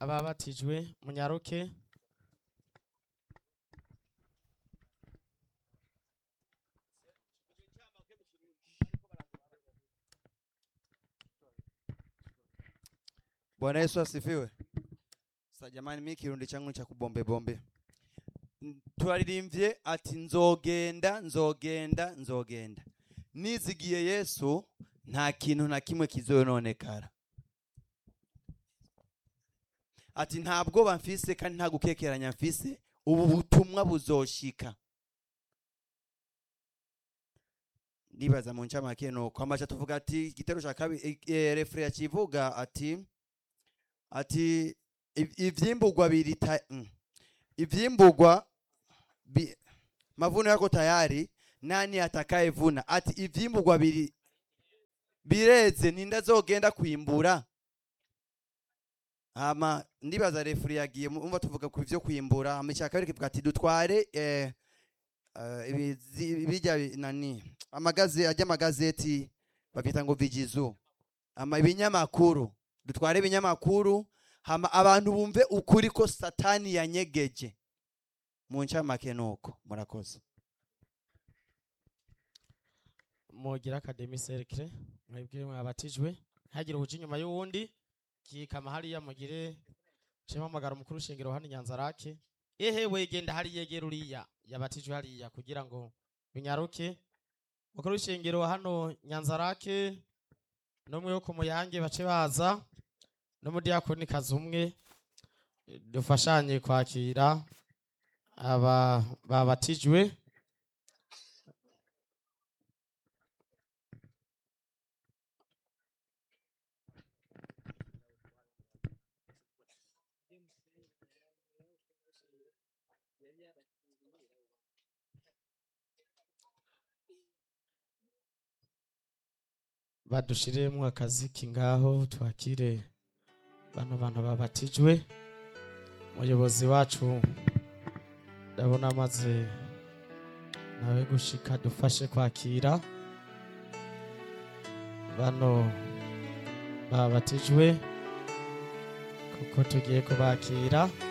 ababatijwe munyaruke Bwana Yesu asifiwe. Sa jamani, mimi kirundi changu cha kubombe bombe. N- Turaririmbye ati nzogenda nzogenda nzogenda. Nizigiye Yesu nta kintu na kimwe kizoyononekara. Ati nta bwoba mfise kandi nta gukekeranya mfise ubu butumwa buzoshika. Ndibaza mu ncamake nuko amaca tuvuga ati igitero ca kabiri e, refre yakivuga ati ati "Iv- ivyimburwa biri ta- mm. ivyimburwa bi, mavuno yako tayari nani atakayevuna ati ivyimburwa biri bireze ninde azogenda kwimbura hama ndibaza refuri yagiye mu- umva tuvuga ku vyo kwimbura hama icya kabiri kivuga ati dutware eh, eh, ibizi- bijya bi- nani amagaze ajya amagazeti bavyita ngo vigizu ama ibinyamakuru dutware ibinyamakuru hama abantu bumve ukuri ko satani yanyegeje mu ncamake nuko murakoze mugira akademi serikire mwebwe mwabatijwe ntihagire uwuja inyuma y'uwundi kikama hariya mugire mpamagara umukuru w'ishengero hano inyanzarake ehe wegenda hariya yegera uriya yabatijwe hariya kugira ngo binyaruke umukuru w'ishengero hano nyanzarake n'umwe wo ku muyange bace baza n'umudiyakoni kazi umwe dufashanye kwakira aba babatijwe badushiremo akazi kingaho twakire bano bantu babatijwe umuyobozi wacu ndabona amaze nawe gushika dufashe kwakira bano babatijwe kuko tugiye kubakira